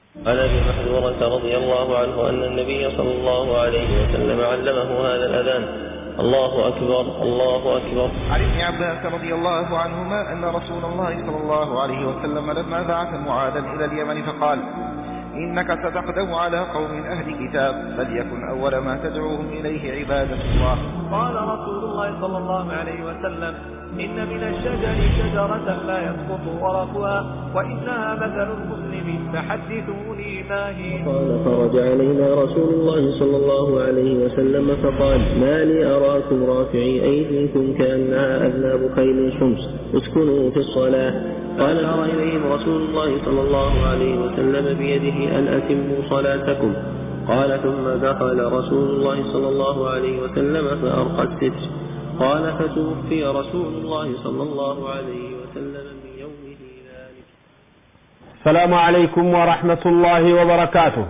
عن ابي محذورة رضي الله عنه ان النبي صلى الله عليه وسلم علمه هذا الاذان الله اكبر الله اكبر عن ابن عباس رضي الله عنهما أن رسول الله صلى الله عليه وسلم لما بعث معاذا إلى اليمن فقال إنك ستقدم على قوم أهل كتاب فليكن أول ما تدعوهم إليه عبادة الله قال رسول الله صلى الله عليه وسلم إن من الشجر شجرة لا يسقط ورقها وإنها مثل المسلم فحدثوني ما هي قال فرج علينا رسول الله صلى الله عليه وسلم فقال ما لي أراكم رافعي أيديكم كأنها أذناب خيل شمس اسكنوا في الصلاة قال أرى إليهم رسول الله صلى الله عليه وسلم بيده أن أتموا صلاتكم قال ثم دخل رسول الله صلى الله عليه وسلم فأرقى الستر قال فتوفي رسول الله صلى الله عليه وسلم من يومه ذلك السلام عليكم ورحمة الله وبركاته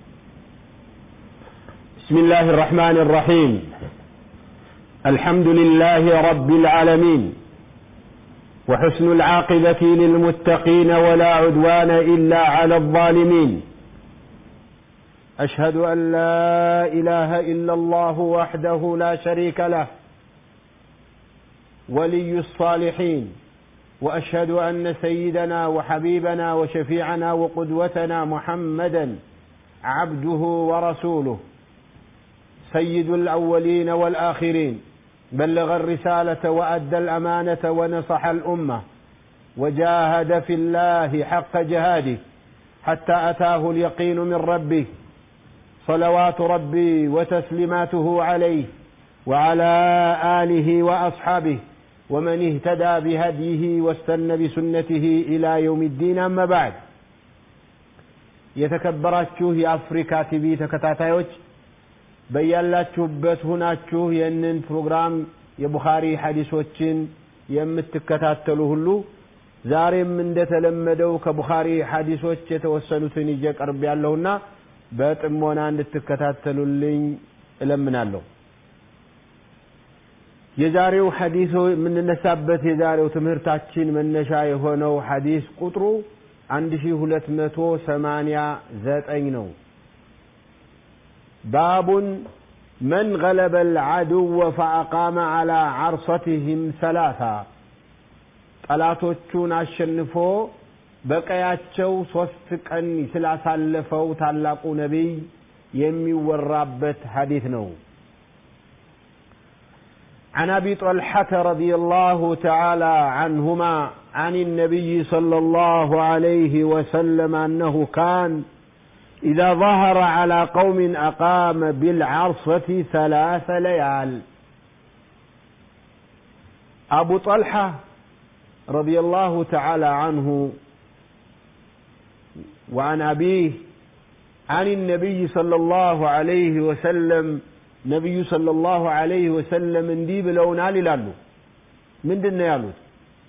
بسم الله الرحمن الرحيم الحمد لله رب العالمين وحسن العاقبة للمتقين ولا عدوان إلا على الظالمين أشهد أن لا إله إلا الله وحده لا شريك له ولي الصالحين واشهد ان سيدنا وحبيبنا وشفيعنا وقدوتنا محمدا عبده ورسوله سيد الاولين والاخرين بلغ الرساله وادى الامانه ونصح الامه وجاهد في الله حق جهاده حتى اتاه اليقين من ربه صلوات ربي وتسليماته عليه وعلى اله واصحابه ومن اهتدى بهديه واستنى بسنته إلى يوم الدين أما بعد የተከበራችሁ የአፍሪካ ቲቪ ተከታታዮች በያላችሁበት ሁናችሁ ይህንን ፕሮግራም የቡኻሪ ሐዲሶችን የምትከታተሉ ሁሉ ዛሬም እንደተለመደው ከቡኻሪ ሐዲሶች የተወሰኑትን ይዤ ቀርብ ያለሁና በጥሞና እንድትከታተሉልኝ እለምናለሁ። የዛሬው ሐዲስ የምንነሳበት የዛሬው ትምህርታችን መነሻ የሆነው ሐዲስ ቁጥሩ 1289 ነው። ባቡን መን ገለበ العدو فأقام على عرصتهم ثلاثة ጠላቶቹን አሸንፎ በቀያቸው ሶስት ቀን ስላሳለፈው ታላቁ ነቢይ የሚወራበት ሐዲስ ነው። عن ابي طلحه رضي الله تعالى عنهما عن النبي صلى الله عليه وسلم انه كان اذا ظهر على قوم اقام بالعرصه ثلاث ليال ابو طلحه رضي الله تعالى عنه وعن ابيه عن النبي صلى الله عليه وسلم ነቢዩ ሰለላሁ ዐለይሂ ወሰለም እንዲህ ብለውናል ይላሉ። ምንድን ነው ያሉት?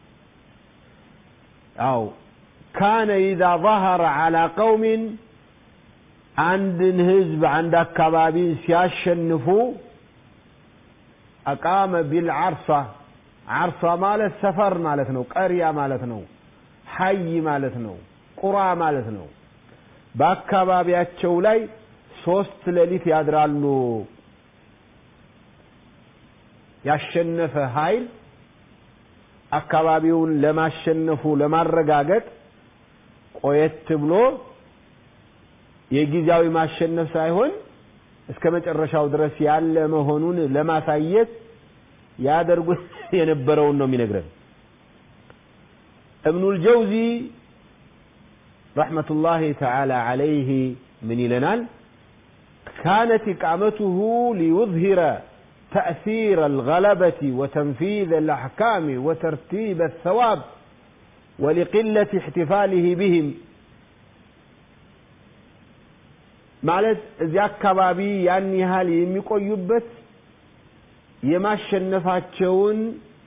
አው ካነ ኢዛ ظهر على قوم አንድን ህዝብ አንድ አካባቢን ሲያሸንፉ አቃመ ቢልዓርሳ ዓርሳ ማለት ሰፈር ማለት ነው፣ ቀሪያ ማለት ነው፣ ሐይ ማለት ነው፣ ቁራ ማለት ነው። በአካባቢያቸው ላይ ሶስት ሌሊት ያድራሉ። ያሸነፈ ኃይል አካባቢውን ለማሸነፉ ለማረጋገጥ ቆየት ብሎ የጊዜያዊ ማሸነፍ ሳይሆን እስከ መጨረሻው ድረስ ያለ መሆኑን ለማሳየት ያደርጉት የነበረውን ነው የሚነግረን። እብኑል ጀውዚ ረሕመቱላሂ ተዓላ ዐለይህ ምን ይለናል? ካነት ኢቃመቱሁ ሊዩዝሂረ تأثير الغلبة وتنفيذ الأحكام وترتيب الثواب ولقلة احتفاله بهم ማለት እዚያ አካባቢ ያን ያህል የሚቆዩበት የማሸነፋቸውን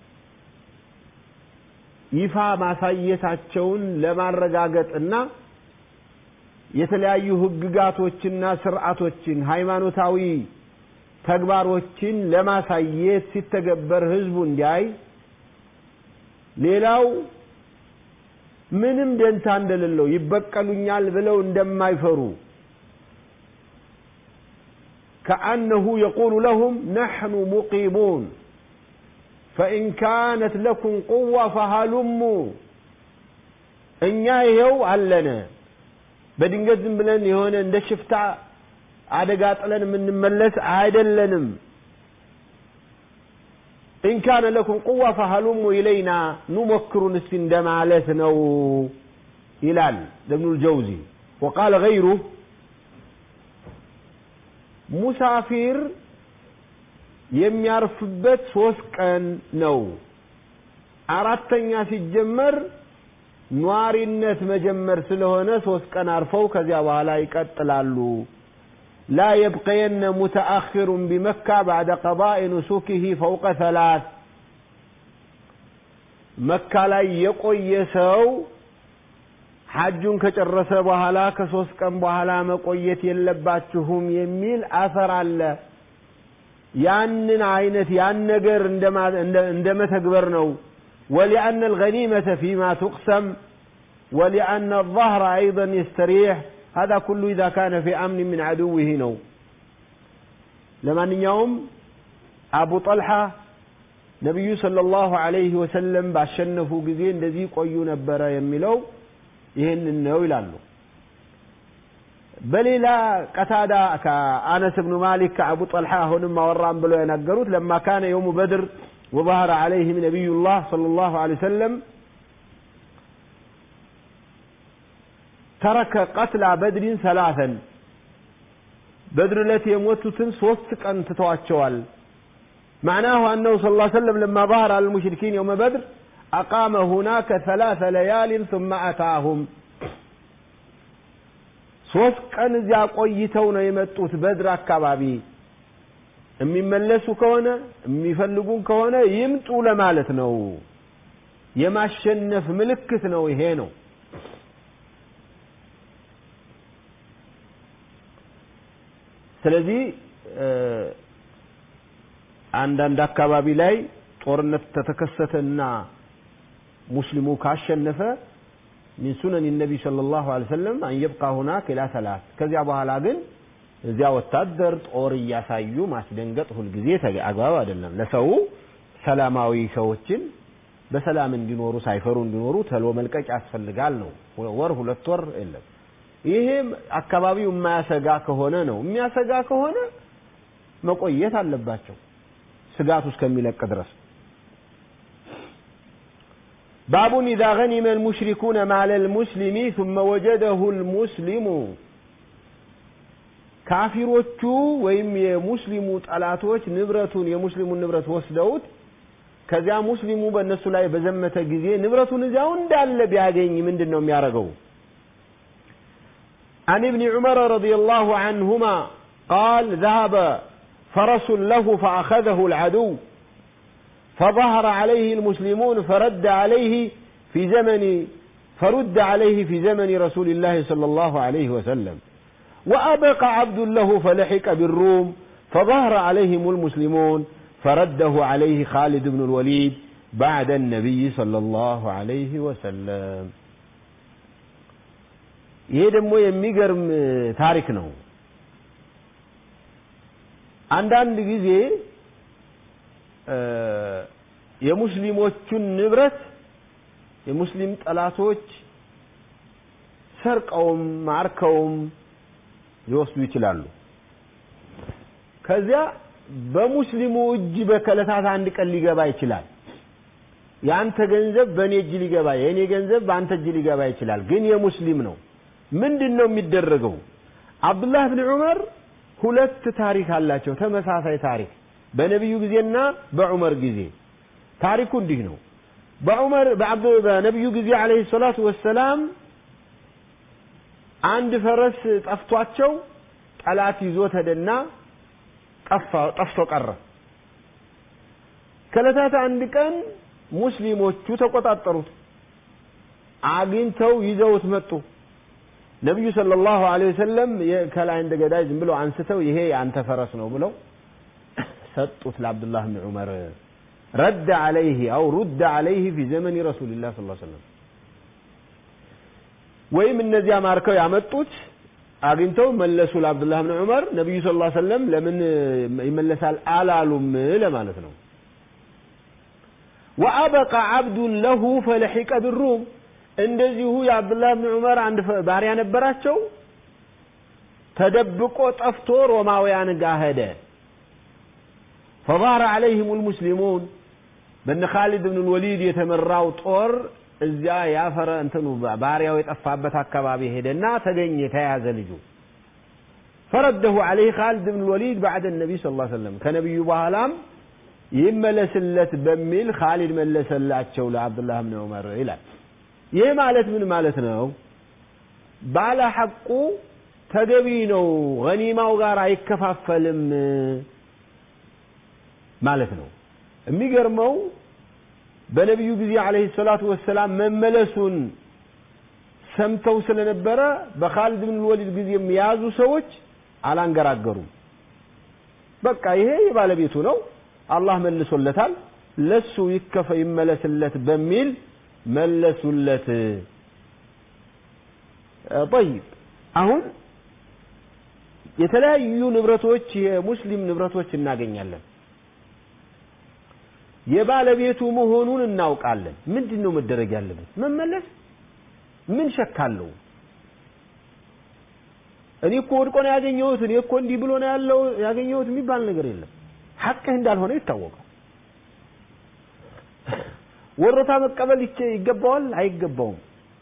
ይፋ ማሳየታቸውን ለማረጋገጥና የተለያዩ ህግጋቶችና ስርዓቶችን ሃይማኖታዊ ተግባሮችን ለማሳየት ሲተገበር ህዝቡ እንዲያይ ሌላው ምንም ደንታ እንደሌለው ይበቀሉኛል ብለው እንደማይፈሩ كأنه يقول لهم نحن مقيمون فإن كانت لكم قوة فهلموا እኛ ይኸው አለነ በድንገት ዝም ብለን የሆነ እንደ ሽፍታ አደጋ ጥለን የምንመለስ አይደለንም إن كان لكم قوة فهلموا إلينا نمكر እስቲ እንደማለት ነው ይላል ابن الجوزي وقال غيره ሙሳፊር የሚያርፍበት ሶስት ቀን ነው አራተኛ ሲጀመር ኗሪነት መጀመር ስለሆነ ሶስት ቀን አርፈው ከዚያ በኋላ ይቀጥላሉ لا يبقين متأخر بمكة بعد قضاء نسكه فوق ثلاث مكة ላይ የቆየ ሰው ሐጁን ከጨረሰ በኋላ ከሶስት ቀን በኋላ መቆየት የለባችሁም የሚል አሰር አለ ያንን አይነት ያን ነገር እንደ መተግበር ነው ولأن الغنيمة فيما تقسم ولأن الظهر أيضا يستريح هذا كله إذا كان في أمن من عدوه نو لمن يوم أبو طلحة نبي صلى الله عليه وسلم باشنفوا جزين الذي قيو نبرا يملو ይህንን ነው ይላሉ በሌላ ቀታዳ ከአነስ ብኑ ማሊክ ከአቡ ጠልሓ አሁንም አወራም ብለው የነገሩት ለማ ካነ የውሙ በድር وظهر عليهم نبي الله صلى الله عليه وسلم ترك قتلى بدر ثلاثا بدر التي يموتوا صوت كان تتواتشوال معناه أنه صلى الله عليه وسلم لما ظهر على المشركين يوم بدر أقام هناك ثلاث ليال ثم أتاهم ሶስት ቀን እዚያ ቆይተው ነው የመጡት በድር አካባቢ የሚመለሱ ከሆነ የሚፈልጉን ከሆነ ይምጡ ለማለት ነው የማሸነፍ ምልክት ነው ይሄ ነው ስለዚህ አንዳንድ አካባቢ ላይ ጦርነት ተተከሰተና ሙስሊሙ ካሸነፈ ሚን ሱነን ነቢ ሰለላሁ ዐለይሂ ወሰለም አን የብቃ ሁናክ ኢላ ሰላት ከዚያ በኋላ ግን እዚያ ወታደር ጦር እያሳዩ ማስደንገጥ ሁልጊዜ አግባብ አይደለም ለሰው ሰላማዊ ሰዎችን በሰላም እንዲኖሩ ሳይፈሩ እንዲኖሩ ተሎ መልቀቅ ያስፈልጋል ነው ወር ሁለት ወር የለም ይሄ አካባቢው የማያሰጋ ከሆነ ነው የሚያሰጋ ከሆነ መቆየት አለባቸው ስጋቱ እስከሚለቅ ድረስ باب إذا غنم المشركون مال المسلم ثم وجده المسلم ካፊሮቹ ወይም የሙስሊሙ ጠላቶች ንብረቱን የሙስሊሙን ንብረት ወስደውት ከዚያ ሙስሊሙ በእነሱ ላይ በዘመተ ጊዜ ንብረቱን እዚያው እንዳለ ቢያገኝ ምንድን ነው የሚያደርገው عن ابن عمر رضي الله عنهما قال ذهب فرس له فأخذه العدو فظهر عليه المسلمون فرد عليه في زمن فرد عليه في زمن رسول الله صلى الله عليه وسلم وأبقى عبد له فلحق بالروم فظهر عليهم المسلمون فرده عليه خالد بن الوليد بعد النبي صلى الله عليه وسلم ይሄ ደግሞ የሚገርም ታሪክ ነው አንዳንድ ጊዜ የሙስሊሞቹን ንብረት የሙስሊም ጠላቶች ሰርቀውም ማርከውም ሊወስዱ ይችላሉ ከዚያ በሙስሊሙ እጅ በከለታት አንድ ቀን ሊገባ ይችላል የአንተ ገንዘብ በእኔ እጅ ሊገባ የእኔ ገንዘብ በአንተ እጅ ሊገባ ይችላል ግን የሙስሊም ነው ምንድን ነው የሚደረገው አብዱላህ ብን ዑመር ሁለት ታሪክ አላቸው ተመሳሳይ ታሪክ በነቢዩ ጊዜና በዑመር ጊዜ ታሪኩ እንዲህ ነው በዑመር በነቢዩ ጊዜ አለህ ሰላቱ ወሰላም አንድ ፈረስ ጠፍቷቸው ጠላት ይዞት ሄደና ጠፍቶ ቀረ ከለታት አንድ ቀን ሙስሊሞቹ ተቆጣጠሩት አግኝተው ይዘውት መጡ ነቢዩ ሰለላሁ ዐለይሂ ወሰለም ከላይ እንደ ገዳይ ዝም ብለው አንስተው ይሄ የአንተ ፈረስ ነው ብለው ሰጡት ለአብዱላህ ብን ዑመር ረድ ዐለይህ አው ሩድ ዐለይህ ፊ ዘመን ረሱልላህ ስ ሰለም ወይም እነዚያ ማርከው ያመጡት አግኝተው መለሱ ለአብዱላህ ብን ዑመር ነቢዩ ስ ላ ሰለም ለምን ይመለሳል አላሉም ለማለት ነው ወአበቃ ዓብዱን ለሁ ፈለሒቀ ብሩም እንደዚሁ የአብዱላህ ብን ዑመር አንድ ባሪያ ነበራቸው ተደብቆ ጠፍቶ ሮማውያን ጋር ሄደ ፈظهر عليهم المسلمون በነ ካሊድ ብን ልወሊድ የተመራው ጦር እዚያ ያፈረ እንትኑ ባሪያው የጠፋበት አካባቢ ሄደና ተገኘ ተያዘ ልጁ ፈረደሁ عليه ካሊድ ብን ልወሊድ بعد النبي صلى الله عليه وسلم ከነቢዩ በኋላም ይመለስለት በሚል ካሊድ መለሰላቸው ለአብዱላህ ብን ዑመር ይላል ይህ ማለት ምን ማለት ነው ባለ ሐቁ ተገቢ ነው ገኒማው ጋር አይከፋፈልም ማለት ነው የሚገርመው በነቢዩ ጊዜ አለህ ሰላቱ ወሰላም መመለሱን ሰምተው ስለነበረ በካሊድ ብን ወሊድ ጊዜ የያዙ ሰዎች አላንገራገሩም በቃ ይሄ የባለቤቱ ነው አላህ መልሶለታል ለሱ ይከፈ ይመለስለት በሚል መለሱለት ጠይብ አሁን የተለያዩ ንብረቶች የሙስሊም ንብረቶች እናገኛለን የባለቤቱ መሆኑን እናውቃለን ምንድን ነው መደረግ ያለበት መመለስ ምን ሸካለው እኔ እኮ ወድቆ ነው ያገኘሁት እኔ እኮ እንዲህ ብሎ ነው ያለው ያገኘሁት የሚባል ነገር የለም ሐቅህ እንዳልሆነ ይታወቃል ወሮታ መቀበል ይገባዋል አይገባውም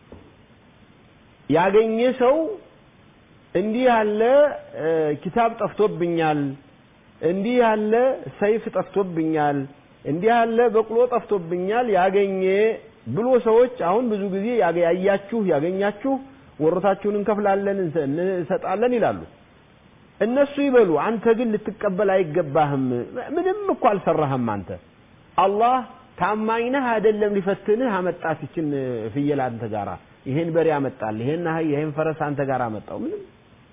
ያገኘ ሰው እንዲህ ያለ ኪታብ ጠፍቶብኛል እንዲህ ያለ ሰይፍ ጠፍቶብኛል እንዲህ ያለ በቅሎ ጠፍቶብኛል ያገኘ ብሎ ሰዎች አሁን ብዙ ጊዜ ያያችሁ ያገኛችሁ ወሮታችሁን እንከፍላለን እንሰጣለን ይላሉ እነሱ ይበሉ አንተ ግን ልትቀበል አይገባህም ምንም እኮ አልሰራህም አንተ አላህ ታማኝ ነህ አይደለም ሊፈትንህ አመጣት ይችን ፍየል አንተ ጋራ ይሄን በሬ አመጣል ይሄን አህያ ይሄን ፈረስ አንተ ጋር አመጣው ምንም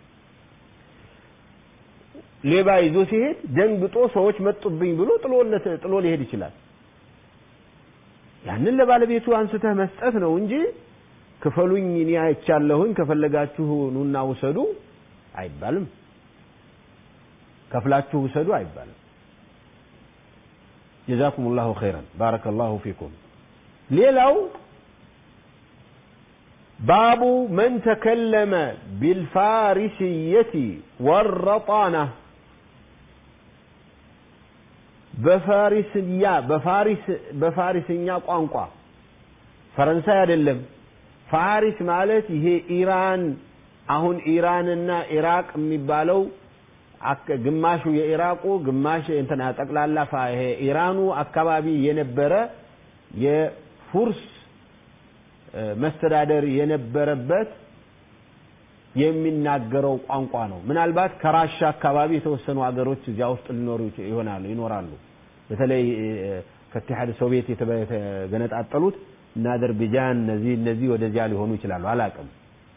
ሌባ ይዞ ሲሄድ ደንግጦ ሰዎች መጡብኝ ብሎ ጥሎለት ጥሎ ሊሄድ ይችላል ያንን ለባለቤቱ አንስተህ መስጠት ነው እንጂ ክፈሉኝ እኔ አይቻለሁኝ ከፈለጋችሁ ኑና ውሰዱ አይባልም ከፍላችሁ ውሰዱ አይባልም ጀዛኩም ላሁ ኸይረን ባረከ ላሁ ፊኩም ሌላው ባቡ መን ተከለመ ቢልፋሪስየቲ ወረጣና በፋሪስያ በፋሪስ በፋሪስኛ ቋንቋ ፈረንሳይ አይደለም ፋሪስ ማለት ይሄ ኢራን አሁን ኢራንና ኢራቅ የሚባለው ግማሹ የኢራቁ ግማሽ እንትና ጠቅላላ ይሄ ኢራኑ አካባቢ የነበረ የፉርስ መስተዳደር የነበረበት የሚናገረው ቋንቋ ነው ምናልባት ከራሻ አካባቢ የተወሰኑ ሀገሮች እዚያ ውስጥ ሊኖሩ ይሆናሉ ይኖራሉ በተለይ ከኢትሓድ ሶቪየት የተገነጣጠሉት እና አዘርቤጃን እነዚህ እነዚህ ወደዚያ ሊሆኑ ይችላሉ አላቅም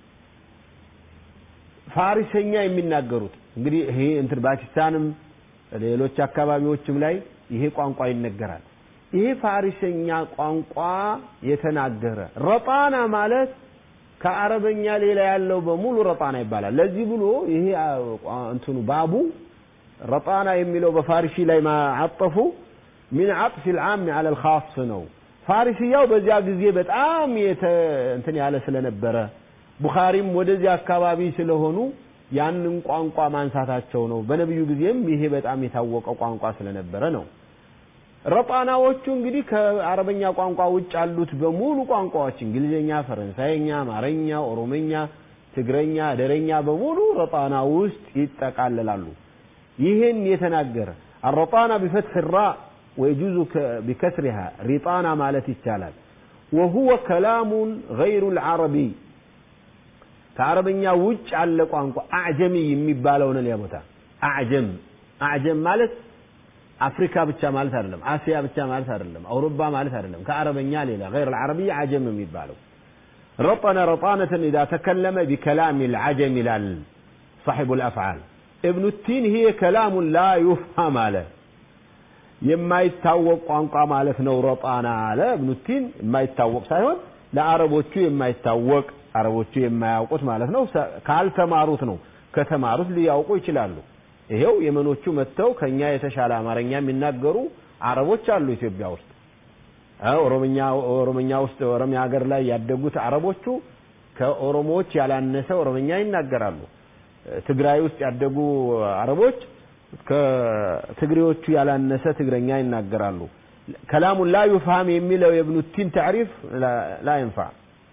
ፋሪሰኛ የሚናገሩት እንግዲህ ይሄ እንትን ፓኪስታንም ሌሎች አካባቢዎችም ላይ ይሄ ቋንቋ ይነገራል ይሄ ፋሪሰኛ ቋንቋ የተናገረ ረጣና ማለት ከአረበኛ ሌላ ያለው በሙሉ ረጣና ይባላል ለዚህ ብሎ ይሄ እንትኑ ባቡ ረጣና የሚለው በፋሪሲ ላይ ማዓጠፉ ሚን አጥፍ ልዓም አለ ልካስ ነው ፋሪስያው በዚያ ጊዜ በጣም እንትን ያለ ስለነበረ ቡኻሪም ወደዚያ አካባቢ ስለሆኑ ያንን ቋንቋ ማንሳታቸው ነው በነቢዩ ጊዜም ይሄ በጣም የታወቀ ቋንቋ ስለነበረ ነው ረጣናዎቹ እንግዲህ ከአረበኛ ቋንቋ ውጭ ያሉት በሙሉ ቋንቋዎች እንግሊዝኛ ፈረንሳይኛ አማረኛ ኦሮመኛ ትግረኛ አደረኛ በሙሉ ረጣና ውስጥ ይጠቃለላሉ ይህን የተናገረ الرطانة بفتح الراء ويجوز بكسرها رطانة مالت ይቻላል وهو كلام غير العربي ከአረበኛ ውጭ ያለ ቋንቋ አዕጀሚ የሚባለው ነው ሊያቦታ አዕጀም አዕጀም ማለት አፍሪካ ብቻ ማለት አይደለም አሲያ ብቻ ማለት አይደለም አውሮፓ ማለት አይደለም ከአረበኛ ሌላ غير العربي عجم የሚባለው رطن رطانة إذا تكلم بكلام العجم لال صاحب الأفعال ابن التين هي كلام لا يفهم على የማይታወቅ ቋንቋ ማለት ነው ረጣና አለ እብኑ ቲን የማይታወቅ ሳይሆን ለአረቦቹ የማይታወቅ አረቦቹ የማያውቁት ማለት ነው። ካልተማሩት ነው። ከተማሩት ሊያውቁ ይችላሉ። ይሄው የመኖቹ መጥተው ከኛ የተሻለ አማርኛ የሚናገሩ አረቦች አሉ ኢትዮጵያ ውስጥ። ኦሮምኛ ኦሮምኛ ውስጥ ኦሮሚያ ሀገር ላይ ያደጉት አረቦቹ ከኦሮሞዎች ያላነሰ ኦሮምኛ ይናገራሉ። ትግራይ ውስጥ ያደጉ አረቦች ከትግሬዎቹ ያላነሰ ትግረኛ ይናገራሉ። ከላሙን ላ ዩፍሃም የሚለው የብኑ ቲን ታዕሪፍ ላ ይንፋዕ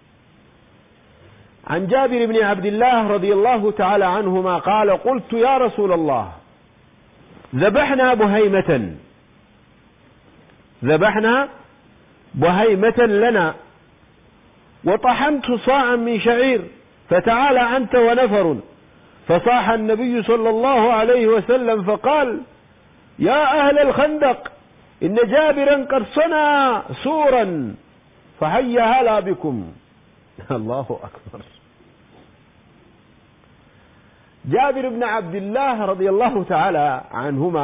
عن جابر بن عبد الله رضي الله تعالى عنهما قال قلت يا رسول الله ذبحنا بهيمة ذبحنا بهيمة لنا وطحنت صاعا من شعير فتعالى أنت ونفر فصاح النبي صلى الله عليه وسلم فقال يا أهل الخندق إن جابرا قد صنع سورا فهيا هلا بكم الله أكبر جابر بن عبد الله رضي الله تعالى عنهما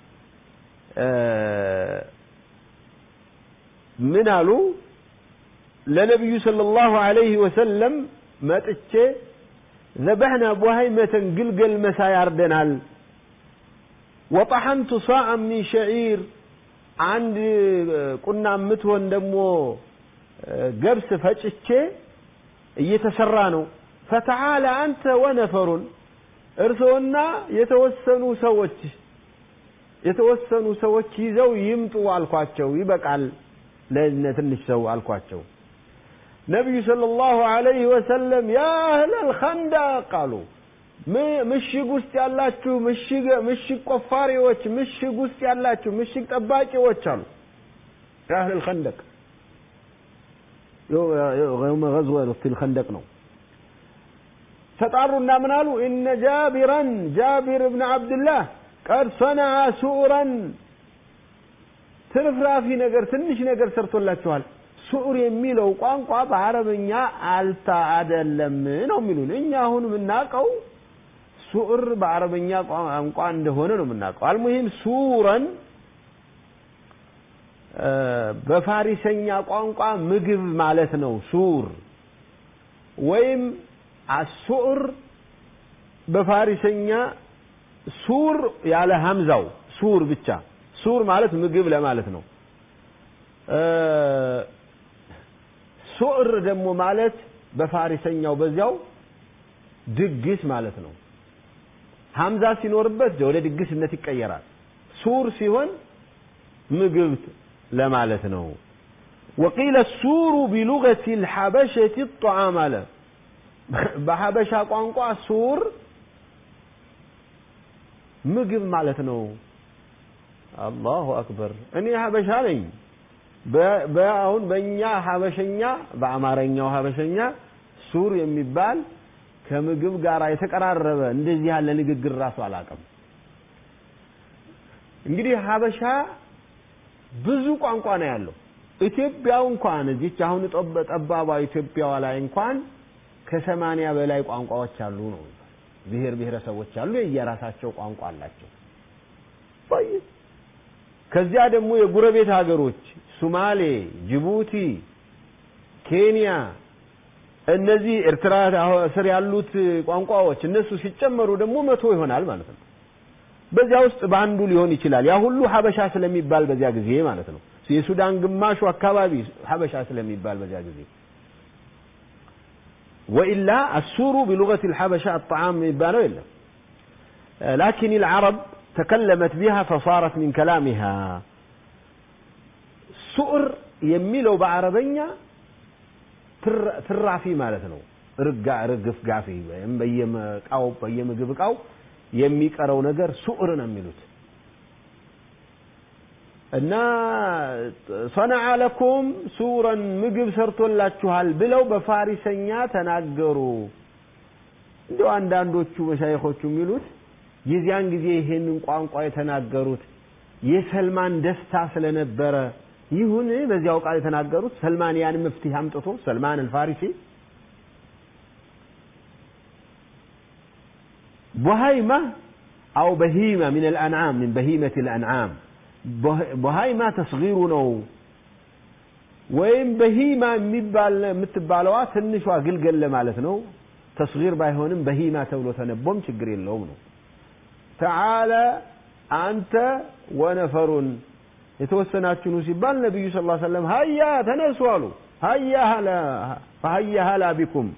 من قالوا لنبي صلى الله عليه وسلم ما تتشي ذبحنا بوهيمة قلقل مسا يردنال وطحنت صاعا من شعير عند قلنا متون دمو قبس فجتشي እየተሰራ ነው ፈተዓለ አንተ ወነፈሩን እርስዎና የተወሰኑ ሰዎች የተወሰኑ ሰዎች ይዘው ይምጡ አልኳቸው ይበቃል ለእነ ትንሽ ሰው አልኳቸው ነቢዩ ሰለላሁ ዐለይሂ ወሰለም ያ አህለል ኸንደቅ አሉ ምሽግ ውስጥ ያላችሁ ምሽግ ምሽግ ቆፋሪዎች ምሽግ ውስጥ ያላችሁ ምሽግ ጠባቂዎች አሉ ያ አህለል ኸንደቅ يوم غزوة في الخندق ነው ተጣሩና ምን አሉ እነ ጃቢረን ጃቢር ብን አብድላህ ቀድ ሰነዐ ሱዑረን ትርፍራፊ ነገር ትንሽ ነገር ሰርቶላችኋል ሱዑር የሚለው ቋንቋ በአረበኛ አልታ አደለም ነው የሚሉን እኛ አሁን የምናውቀው ሱዑር በአረበኛ ቋንቋ እንደሆነ ነው የምናውቀው አልሙሂም ሱረን በፋሪሰኛ ቋንቋ ምግብ ማለት ነው ሱር ወይም አሱር በፋሪሰኛ ሱር ያለ ሀምዛው ሱር ብቻ ሱር ማለት ምግብ ለማለት ነው ሱር ደግሞ ማለት በፋሪሰኛው በዚያው ድግስ ማለት ነው ሀምዛ ሲኖርበት ወደ ድግስነት ይቀየራል ሱር ሲሆን ምግብ ለማለት ነው ወቂለ ሱሩ ቢሉገት ልሐበሸት ጣዓም አለ በሐበሻ ቋንቋ ሱር ምግብ ማለት ነው አላሁ አክበር እኔ ሀበሻ ነኝ አሁን በእኛ ሀበሸኛ በአማርኛው ሀበሸኛ ሱር የሚባል ከምግብ ጋር የተቀራረበ እንደዚህ ያለ ንግግር ራሱ አላውቅም እንግዲህ ሀበሻ ብዙ ቋንቋ ነው ያለው ኢትዮጵያው እንኳን እዚች አሁን ጠባቧ ኢትዮጵያዋ ላይ እንኳን ከሰማንያ በላይ ቋንቋዎች አሉ ነው ብሔር ብሔረሰቦች አሉ የየራሳቸው ቋንቋ አላቸው ከዚያ ደግሞ የጉረቤት ሀገሮች ሱማሌ ጅቡቲ ኬንያ እነዚህ ኤርትራ ስር ያሉት ቋንቋዎች እነሱ ሲጨመሩ ደግሞ መቶ ይሆናል ማለት ነው በዚያ ውስጥ በአንዱ ሊሆን ይችላል ያ ሁሉ ሀበሻ ስለሚባል በዚያ ጊዜ ማለት ነው የሱዳን ግማሹ አካባቢ ሀበሻ ስለሚባል በዚያ ጊዜ ወኢላ አሱሩ ቢሉገት ልሐበሻ አጣዓም የሚባለው የለም ላኪን ልዓረብ ተከለመት ቢሃ ፈሳረት ሚን ከላሚሃ ሱዕር የሚለው በአረበኛ ትራፊ ማለት ነው ርጋ ርግፍ ጋፊ ወይም በየመቃው በየምግብ እቃው የሚቀረው ነገር ሱዕር ነው የሚሉት እና ሰነዐ ለኩም ሱረን ምግብ ሰርቶላችኋል ብለው በፋሪሰኛ ተናገሩ እንዲሁ አንዳንዶቹ መሻይኾቹ የሚሉት የዚያን ጊዜ ይሄንን ቋንቋ የተናገሩት የሰልማን ደስታ ስለነበረ ይሁን በዚያው ቃል የተናገሩት ሰልማን ያን መፍትሄ አምጥቶ ሰልማን አልፋሪሲ بهيمة أو بهيمة من الأنعام من بهيمة الأنعام بهيمة تصغير نو ወይም በሂማ የሚባል የምትባለዋ ትንሿ ግልገል ለማለት ነው። ተስጊር ባይሆንም በሂማ ተብሎ ተነቦም ችግር የለውም ነው። ተዓለ አንተ ወነፈሩን የተወሰናችሁ ኑ ሲባል ነቢዩ ስ ሰለም ሀያ ተነሱ አሉ። ሀያ ሀላ ቢኩም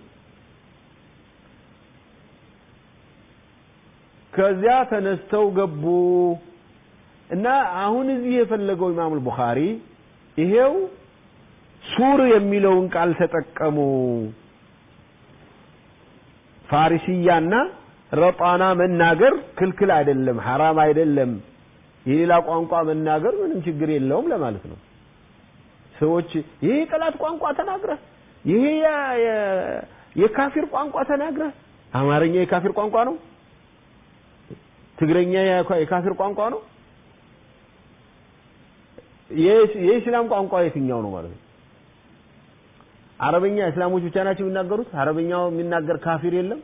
ከዚያ ተነስተው ገቡ እና አሁን እዚህ የፈለገው ኢማም ቡኻሪ ይሄው ሱር የሚለውን ቃል ተጠቀሙ። ፋሪስያና ረጣና መናገር ክልክል አይደለም፣ ሐራም አይደለም። የሌላ ቋንቋ መናገር ምንም ችግር የለውም ለማለት ነው። ሰዎች ይሄ የጠላት ቋንቋ ተናግረህ ይሄ የካፊር ቋንቋ ተናግረህ አማርኛ የካፊር ቋንቋ ነው፣ ትግረኛ የካፊር ቋንቋ ነው። የኢስላም ቋንቋ የትኛው ነው ማለት ነው? አረበኛ እስላሞች ብቻ ናቸው የሚናገሩት? አረበኛው የሚናገር ካፊር የለም?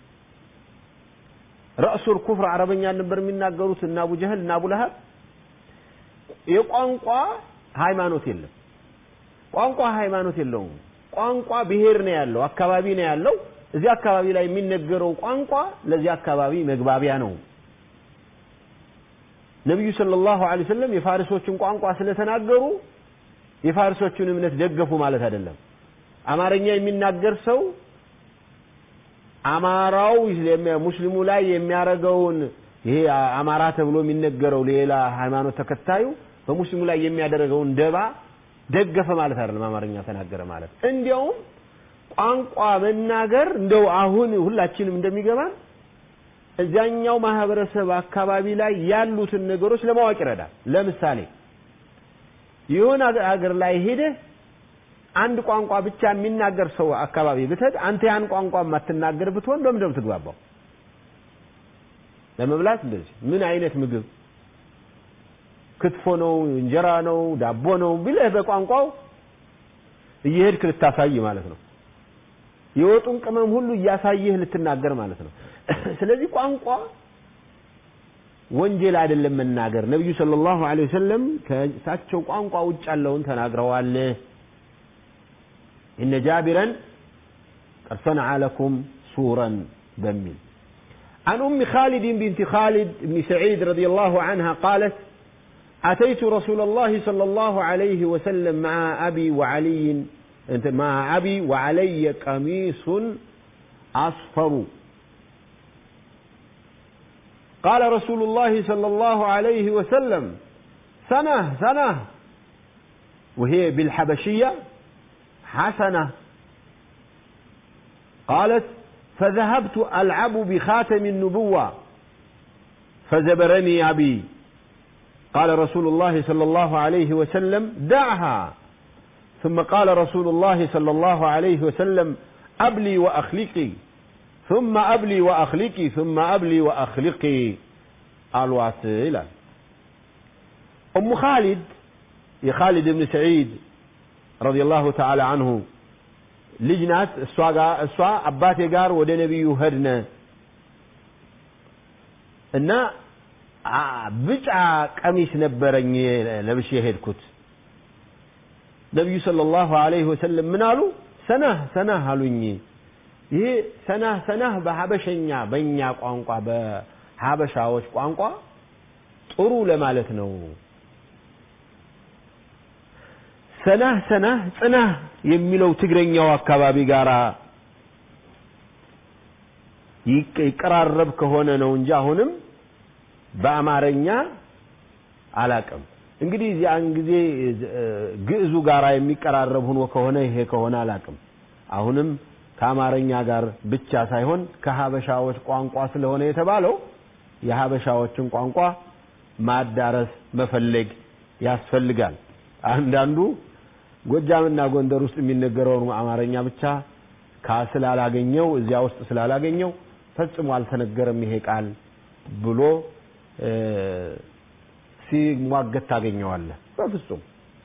ረእሱል ኩፍር አረበኛ ነበር የሚናገሩት እና አቡ ጀህል እና አቡ ለሀብ። የቋንቋ ሃይማኖት የለም። ቋንቋ ሃይማኖት የለውም። ቋንቋ ብሔር ነው ያለው፣ አካባቢ ነው ያለው። እዚህ አካባቢ ላይ የሚነገረው ቋንቋ ለዚህ አካባቢ መግባቢያ ነው። ነቢዩ ሰለላሁ ዐለይሂ ወሰለም የፋሪሶችን ቋንቋ ስለተናገሩ የፋሪሶችን እምነት ደገፉ ማለት አይደለም። አማርኛ የሚናገር ሰው አማራው ሙስሊሙ ላይ የሚያደርገውን ይሄ አማራ ተብሎ የሚነገረው ሌላ ሃይማኖት ተከታዩ በሙስሊሙ ላይ የሚያደርገውን ደባ ደገፈ ማለት አይደለም። አማርኛ ተናገረ ማለት እንዲያውም ቋንቋ መናገር እንደው አሁን ሁላችንም እንደሚገባን እዚያኛው ማህበረሰብ አካባቢ ላይ ያሉትን ነገሮች ለማወቅ ይረዳል። ለምሳሌ የሆነ ሀገር ላይ ሄደህ አንድ ቋንቋ ብቻ የሚናገር ሰው አካባቢ ብትሄድ አንተ ያን ቋንቋ የማትናገር ብትሆን በምን ነው የምትግባባው? ለመብላት እንደዚህ ምን አይነት ምግብ ክትፎ ነው፣ እንጀራ ነው፣ ዳቦ ነው ብለህ በቋንቋው እየሄድክ ልታሳይ ማለት ነው። የወጡን ቅመም ሁሉ እያሳየህ ልትናገር ማለት ነው። ስለዚህ ቋንቋ ወንጀል አይደለም መናገር። ነቢዩ ሰለላሁ ዐለይሂ ወሰለም ከእሳቸው ቋንቋ ውጭ ያለውን ተናግረዋል። إن جابرا قد صنع لكم سورا بمن عن أم خالد بنت خالد بن سعيد رضي الله عنها قالت أتيت رسول الله صلى الله عليه وسلم مع أبي وعلي مع أبي وعلي قميص أصفر قال رسول الله صلى الله عليه وسلم سنة سنة وهي بالحبشية حسنة قالت فذهبت ألعب بخاتم النبوة فزبرني أبي قال رسول الله صلى الله عليه وسلم دعها ثم قال رسول الله صلى الله عليه وسلم أبلي وأخلقي ثم أبلي وأخلقي ثم أبلي وأخلقي الواسلة أم خالد يا خالد بن سعيد ረዲየላሁ ተዓላ አንሁ ልጅ ናት። እሷ ጋር እሷ አባቴ ጋር ወደ ነቢዩ ሄድነ እና ብጫ ቀሚስ ነበረኝ ለብሼ ሄድኩት። ነቢዩ ሰለላሁ ዐለይሂ ወሰለም ምን አሉ? ሰናህ ሰናህ አሉኝ። ይሄ ሰናህ ሰናህ በሀበሸኛ በእኛ ቋንቋ በሀበሻዎች ቋንቋ ጥሩ ለማለት ነው። ሰናህ ሰናህ ጽናህ የሚለው ትግረኛው አካባቢ ጋር ይቀራረብ ከሆነ ነው እንጂ አሁንም በአማርኛ አላቅም። እንግዲህ ያን ጊዜ ግዕዙ ጋራ የሚቀራረብ ሆኖ ከሆነ ይሄ ከሆነ አላቅም። አሁንም ከአማርኛ ጋር ብቻ ሳይሆን ከሀበሻዎች ቋንቋ ስለሆነ የተባለው የሀበሻዎችን ቋንቋ ማዳረስ መፈለግ ያስፈልጋል። አንዳንዱ ጎጃምና ጎንደር ውስጥ የሚነገረውን አማርኛ ብቻ ስላላገኘው እዚያ ውስጥ ስላላገኘው ፈጽሞ አልተነገረም ይሄ ቃል ብሎ ሲሟገት ታገኘዋለህ። በፍጹም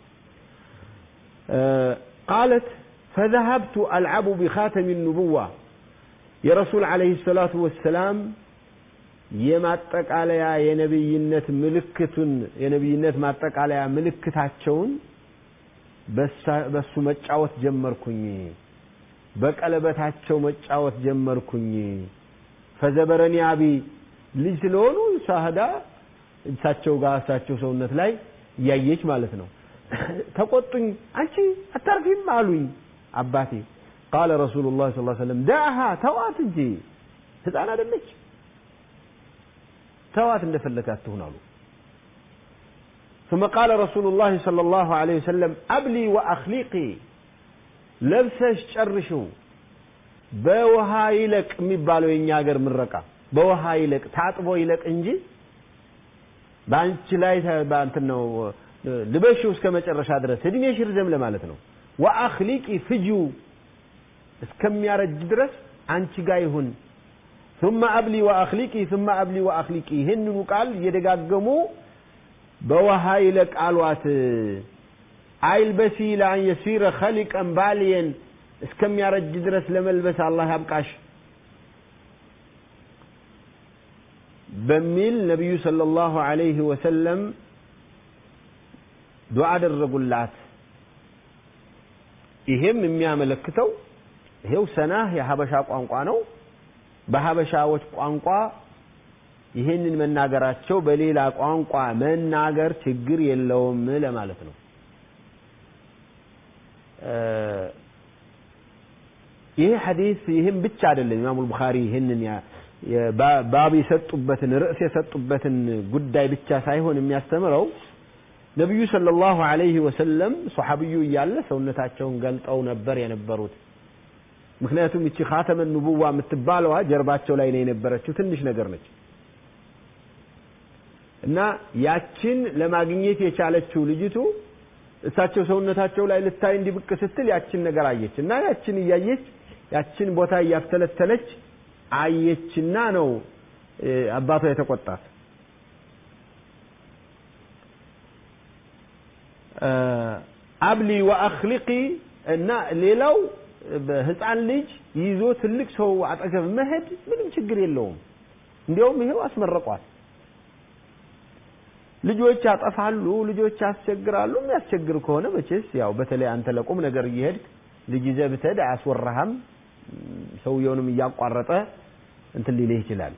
ቃለት ፈذهبت ألعب بخاتم النبوة የረሱል ዓለይሂ ሰላቱ ወሰላም የማጠቃለያ የነብይነት ምልክቱን የነብይነት ማጠቃለያ ምልክታቸውን በሱ መጫወት ጀመርኩኝ በቀለበታቸው መጫወት ጀመርኩኝ ፈዘበረኒ አቢ ልጅ ስለሆኑ ሳህዳ እሳቸው ጋር እሳቸው ሰውነት ላይ እያየች ማለት ነው ተቆጡኝ አንቺ አታርፊም አሉኝ አባቴ ቃለ ረሱሉ ላ ስ ሰለም ዳአሃ ተዋት እንጂ ህፃን አደለች ተዋት እንደፈለጋት ትሁን አሉ ثم قال رسول الله صلى الله عليه وسلم أبلي وأخليقي ለብሰሽ ጨርሽው በውሃ ይለቅ የሚባለው የኛ ሀገር ምረቃ በውሃ ይለቅ ታጥቦ ይለቅ እንጂ በአንቺ ላይ በአንትን ነው ልበሽው እስከ መጨረሻ ድረስ እድሜሽ ይርዘም ለማለት ነው ወአኽሊቂ ፍጂው እስከሚያረጅ ድረስ አንቺ ጋር ይሁን ثم أبلي وأخليقي ثم أبلي وأخليقي ይህንኑ ቃል እየደጋገሙ በውሃ ይለቅ አሏት አይልበሲ ለአን የሲረ ኸሊቀን ባልየን እስከሚያረጅ ድረስ ለመልበስ አላህ ያብቃሽ በሚል ነቢዩ ሰለላሁ ዐለይሂ ወሰለም ዱዓ አደረጉላት ይሄም የሚያመለክተው ይሄው ሰናህ የሀበሻ ቋንቋ ነው በሀበሻዎች ቋንቋ ይህንን መናገራቸው በሌላ ቋንቋ መናገር ችግር የለውም ለማለት ነው ይሄ ሐዲስ ይህም ብቻ አይደለም ኢማሙ ቡኻሪ ይህንን ባብ የሰጡበትን ርዕስ የሰጡበትን ጉዳይ ብቻ ሳይሆን የሚያስተምረው ነቢዩ ሰለላሁ ዐለይሂ ወሰለም ሶሐብዩ እያለ ሰውነታቸውን ገልጠው ነበር የነበሩት ምክንያቱም እቺ ኻተመ ኑቡዋ የምትባለዋ ጀርባቸው ላይ ነው የነበረችው ትንሽ ነገር ነች እና ያችን ለማግኘት የቻለችው ልጅቱ እሳቸው ሰውነታቸው ላይ ልታይ እንዲብቅ ስትል ያችን ነገር አየች እና ያችን እያየች ያችን ቦታ እያፍተለተለች አየችና ነው አባቷ የተቆጣት አብሊ ወአኽሊቂ እና ሌላው ህፃን ልጅ ይዞ ትልቅ ሰው አጠገብ መሄድ ምንም ችግር የለውም እንዲያውም ይሄው አስመረቋል ልጆች ያጠፋሉ ልጆች ያስቸግራሉ የሚያስቸግር ከሆነ መቼስ ያው በተለይ አንተ ለቁም ነገር እየሄድክ ልጅ ይዘህ ብትሄድ አያስወራህም ሰውየውንም እያቋረጠ እንትን ሊልህ ይችላል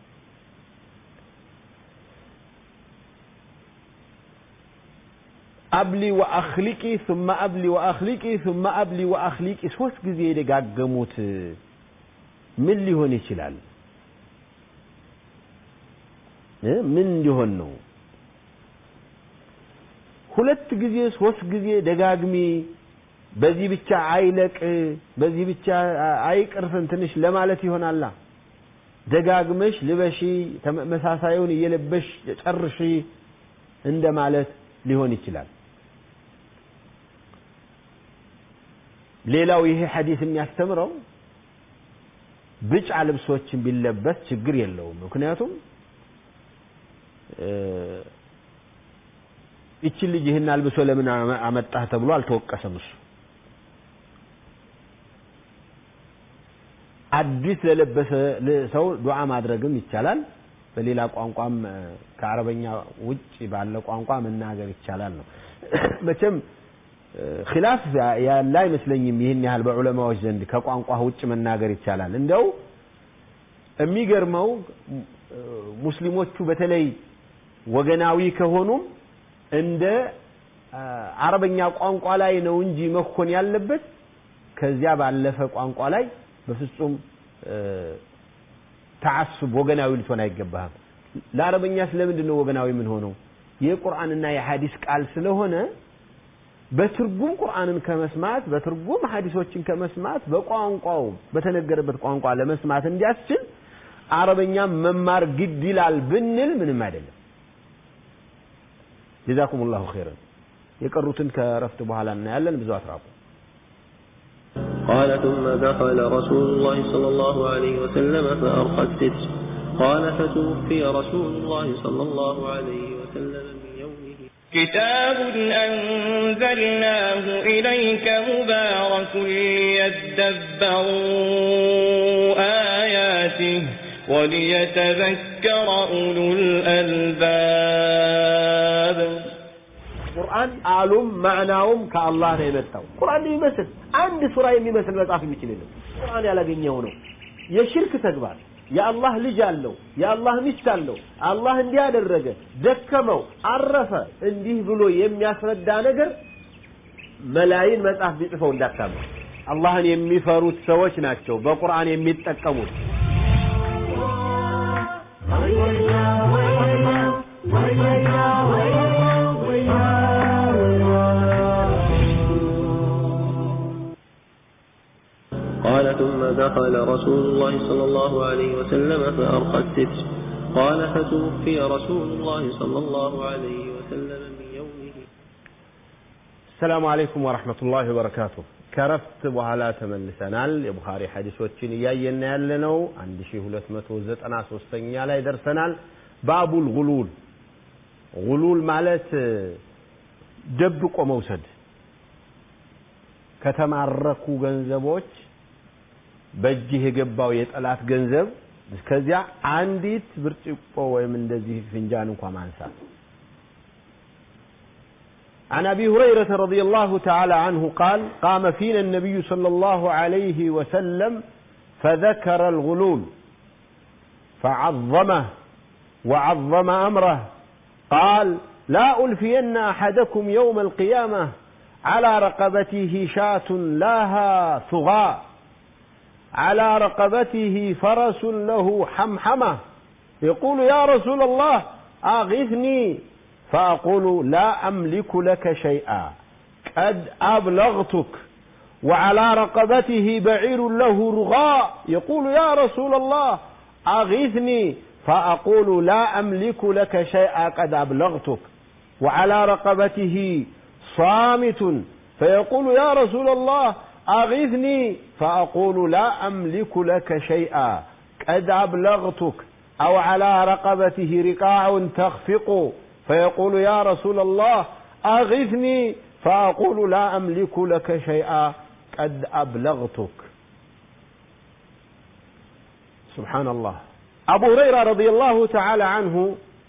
አብሊ ወአኽሊቂ ثم አብሊ ወአኽሊቂ ثم አብሊ ወአኽሊቂ ሶስት ጊዜ የደጋገሙት ምን ሊሆን ይችላል ምን እንዲሆን ነው ሁለት ጊዜ ሶስት ጊዜ ደጋግሚ በዚህ ብቻ አይለቅ በዚህ ብቻ አይቅርፍን ትንሽ ለማለት ይሆናላ ደጋግመሽ ልበሺ ተመሳሳዩን እየለበሽ ጨርሺ እንደማለት ሊሆን ይችላል ሌላው ይሄ ሐዲስ የሚያስተምረው ብጫ ልብሶችን ቢለበስ ችግር የለውም ምክንያቱም ይችን ልጅ ይህን አልብሶ ለምን አመጣህ ተብሎ አልተወቀሰም እሱ አዲስ ለለበሰ ሰው ዱዓ ማድረግም ይቻላል በሌላ ቋንቋም ከአረበኛ ውጭ ባለ ቋንቋ መናገር ይቻላል ነው መቼም ኺላፍ ያለ አይመስለኝም ይህን ያህል በዑለማዎች ዘንድ ከቋንቋ ውጭ መናገር ይቻላል እንደው የሚገርመው ሙስሊሞቹ በተለይ ወገናዊ ከሆኑም እንደ አረበኛ ቋንቋ ላይ ነው እንጂ መኮን ያለበት ከዚያ ባለፈ ቋንቋ ላይ በፍጹም ተዓሱብ ወገናዊ ልትሆን አይገባህም ለአረበኛ ስለምንድን ነው ወገናዊ ምን ሆነው የቁርአንና የሐዲስ ቃል ስለሆነ በትርጉም ቁርአንን ከመስማት በትርጉም ሐዲሶችን ከመስማት በቋንቋው በተነገረበት ቋንቋ ለመስማት እንዲያስችል አረበኛ መማር ግድ ይላል ብንል ምንም አይደለም ጀዛኩም ላሁ ኸይረን የቀሩትን ከረፍት በኋላ እናያለን ብዙ አትራቁ قال ثم دخل رسول الله صلى الله عليه وسلم فأرقى الستر قال فتوفي رسول الله صلى الله عليه وسلم من يومه كتاب أنزلناه إليك مبارك ليدبروا آياته وليتذكر أولو الألباب ቁርአን ቃሉም ማዕናውም ከአላህ ነው የመጣው። ቁርአን የሚመስል አንድ ሱራ የሚመስል መጽሐፍ የሚችል የለም። ቁርአን ያላገኘው ነው የሽርክ ተግባር። የአላህ ልጅ አለው፣ የአላህ ሚስት አለው፣ አላህ እንዲህ ያደረገ፣ ደከመው፣ አረፈ፣ እንዲህ ብሎ የሚያስረዳ ነገር መላይን መጽሐፍ ቢጽፈው እንዳታምኑ። አላህን የሚፈሩት ሰዎች ናቸው በቁርአን የሚጠቀሙት። قال ثم دخل رسول الله صلى الله عليه وسلم فأرقى الستر قال فتوفي رسول الله صلى الله عليه وسلم من يومه السلام عليكم ورحمة الله وبركاته ከረፍት በኋላ ተመልሰናል። የቡኻሪ ሐዲሶችን እያየን ያለነው 1293ኛ ላይ ደርሰናል። ባቡል ጉሉል ጉሉል ማለት ደብቆ መውሰድ ከተማረኩ ገንዘቦች በእጅህ የገባው የጠላት ገንዘብ ከዚያ አንዲት ብርጭቆ ወይም እንደዚህ ፍንጃን እንኳ ማንሳት عن ابي هريره رضي الله تعالى عنه قال قام فينا النبي صلى الله عليه وسلم فذكر الغلول فعظمه وعظم امره قال لا الفين احدكم يوم القيامه على رقبته شاة لها ثغاء على رقبته فرس له حمحمه يقول يا رسول الله اغثني فأقول لا أملك لك شيئا قد أبلغتك وعلى رقبته بعير له رغاء يقول يا رسول الله أغثني فأقول لا أملك لك شيئا قد أبلغتك وعلى رقبته صامت فيقول يا رسول الله أغثني فأقول لا أملك لك شيئا قد أبلغتك أو على رقبته رقاع تخفق فيقول يا رسول الله أغثني فأقول لا أملك لك شيئا قد أبلغتك سبحان الله أبو هريرة رضي الله تعالى عنه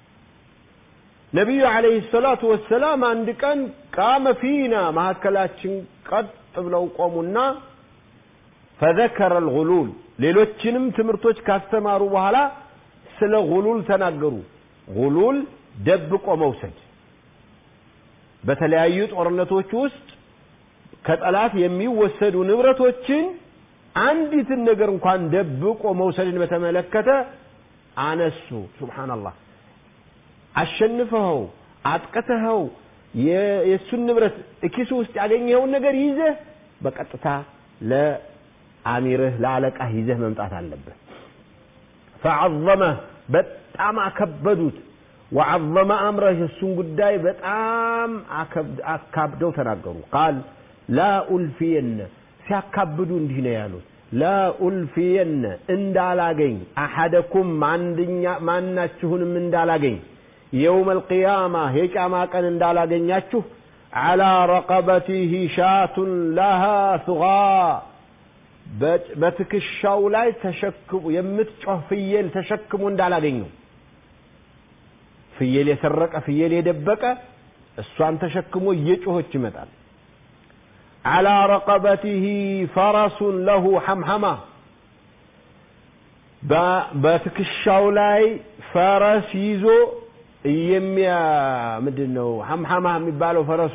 نبي عليه الصلاة والسلام عند كان قام فينا ما كلاتشن قد ብለው ቆሙና فذكر الغلول ሌሎችንም ትምህርቶች ካስተማሩ በኋላ ስለ ጉሉል ተናገሩ ጉሉል ደብቆ መውሰድ በተለያዩ ጦርነቶች ውስጥ ከጠላት የሚወሰዱ ንብረቶችን አንዲትን ነገር እንኳን ደብቆ መውሰድን በተመለከተ አነሱ ሱብሃንአላህ አሸንፈኸው አጥቅተኸው የእሱን ንብረት እኪሱ ውስጥ ያገኘኸውን ነገር ይዘህ በቀጥታ ለአሚርህ ለአለቃህ ይዘህ መምጣት አለብህ ፈዐዘመህ በጣም አከበዱት ወዐዘመ አምረህ የእሱን ጉዳይ በጣም አካብደው ተናገሩ ቃል ላ ኡልፊየነ ሲያካብዱ እንዲህ ነው ያሉት ላ ኡልፊየነ እንዳላገኝ አሐደኩም ማናችሁንም እንዳላገኝ የውም አልቅያማ የቂያማ ቀን እንዳላገኛችሁ ዓላ ረቀበቲህ ሻቱን ለሃ ሱጋ በትከሻው ላይ ተሸክሙ የምትጮህ ፍየል ተሸክሞ እንዳላገኘው ፍየል የሰረቀ ፍየል የደበቀ እሷን ተሸክሞ እየጮኸች ይመጣል ዓላ ረቀበቲህ ፈረሱን ለሁ ሐምሐማ በትከሻው ላይ ፈረስ ይዞ የሚያ ምንድን ነው ሐምሐማ የሚባለው ፈረሱ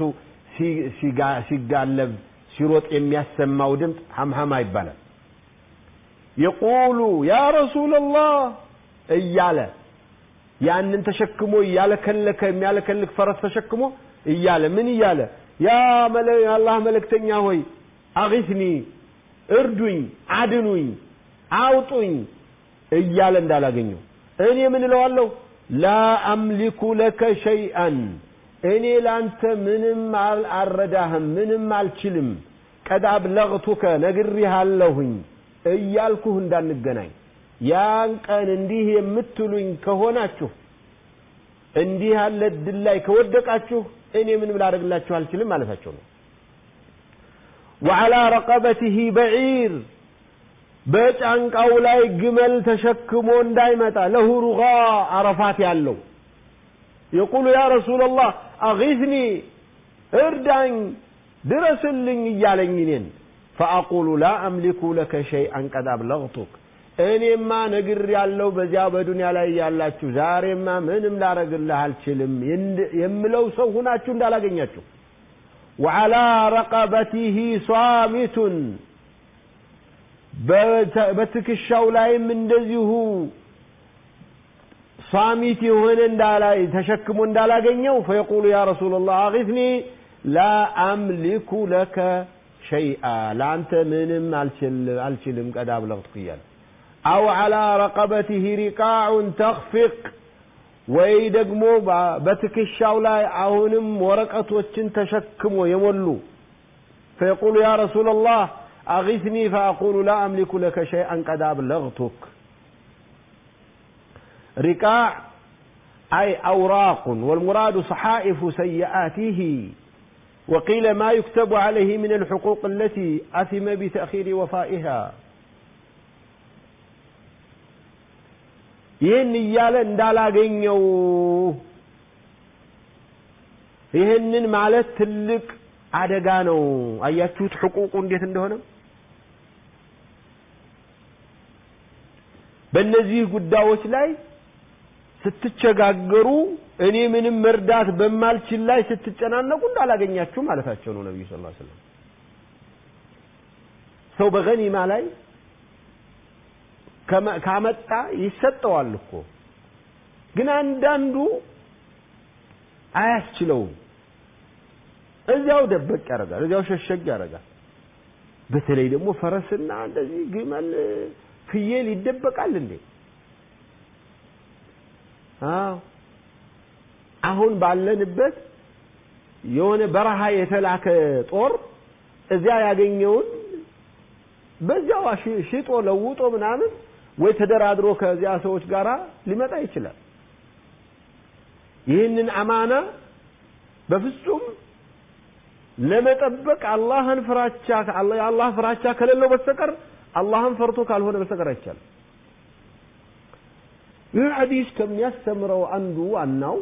ሲጋለብ ሲሮጥ የሚያሰማው ድምፅ ሐምሐማ ይባላል የቁሉ ያ ረሱላላህ እያለ ያንን ተሸክሞ እያለከለከ የሚያለከልክ ፈረስ ተሸክሞ እያለ ምን እያለ ያ የአላህ መልእክተኛ ሆይ አጊስኒ እርዱኝ አድኑኝ አውጡኝ እያለ እንዳላገኘው እኔ ምን እለዋለሁ ላ አምሊኩ ለከ ሸይአን እኔ ላንተ ምንም አልረዳህም ምንም አልችልም ቀድ አብለግቱከ ነግሬሃለሁኝ እያልኩህ እንዳንገናኝ ያን ቀን እንዲህ የምትሉኝ ከሆናችሁ እንዲህ ያለ እድል ላይ ከወደቃችሁ እኔ ምንም ላደርግላችሁ አልችልም ማለታቸው ነው ወዓላ ረቀበቲህ በዒር በጫንቃው ላይ ግመል ተሸክሞ እንዳይመጣ ለሁ ሩጋ አረፋት ያለው የቁሉ ያ ረሱላላህ አጊስኒ እርዳኝ ድረስልኝ እያለኝ እኔን ፈአቁሉ ላ አምሊኩ ለከ ሸይአን ቀድ አብለግቱክ እኔማ ነግር ያለው በዚያ በዱንያ ላይ ያላችሁ ዛሬማ ምንም ላረግልህ አልችልም የምለው ሰው ሁናችሁ እንዳላገኛችሁ ወዓላ ረቀበቲህ ሷሚቱን በትከሻው ላይም እንደዚሁ ሷሚት የሆነ እንዳላይ ተሸክሞ እንዳላገኘው ፈየቁሉ ያ ረሱላላህ አጊትኒ ላ አምሊኩ ለከ ሸይአ ለአንተ ምንም አልችልም ቀድ አብለግቱክ እያለ አው ዓላ ረቀበቲህ ሪቃዑን ተኽፊቅ ወይ ደግሞ በትከሻው ላይ አሁንም ወረቀቶችን ተሸክሞ የሞሉ ፈየቁሉ ያ ረሱላላህ أغثني فأقول لا أملك لك شيئا قد أبلغتك رقاع أي أوراق والمراد صحائف سيئاته وقيل ما يكتب عليه من الحقوق التي أثم بتأخير وفائها ይህን እያለ እንዳላገኘው ይህንን ማለት ትልቅ አደጋ ነው አያችሁት ሕቁቁ እንዴት እንደሆነ በእነዚህ ጉዳዮች ላይ ስትቸጋገሩ እኔ ምንም መርዳት በማልችል ላይ ስትጨናነቁ እንዳላገኛችሁ ማለታቸው ነው ነቢዩ ስ ስለም ሰው በገኒማ ላይ ካመጣ ይሰጠዋል እኮ ግን አንዳንዱ አያስችለውም እዚያው ደበቅ ያደርጋል እዚያው ሸሸግ ያደርጋል በተለይ ደግሞ ፈረስና እንደዚህ ግመል ፍየል ይደበቃል እንዴ አዎ አሁን ባለንበት የሆነ በረሃ የተላከ ጦር እዚያ ያገኘውን በዚያው ሽጦ ለውጦ ምናምን ወይ ተደራድሮ ከዚያ ሰዎች ጋር ሊመጣ ይችላል ይህንን አማና በፍጹም ለመጠበቅ አላህን ፍራቻ የአላህ ፍራቻ ከሌለው በስተቀር አላህን ፈርቶ ካልሆነ በስተቀር አይቻልም ይህ ሐዲስ ከሚያስተምረው አንዱ ዋናው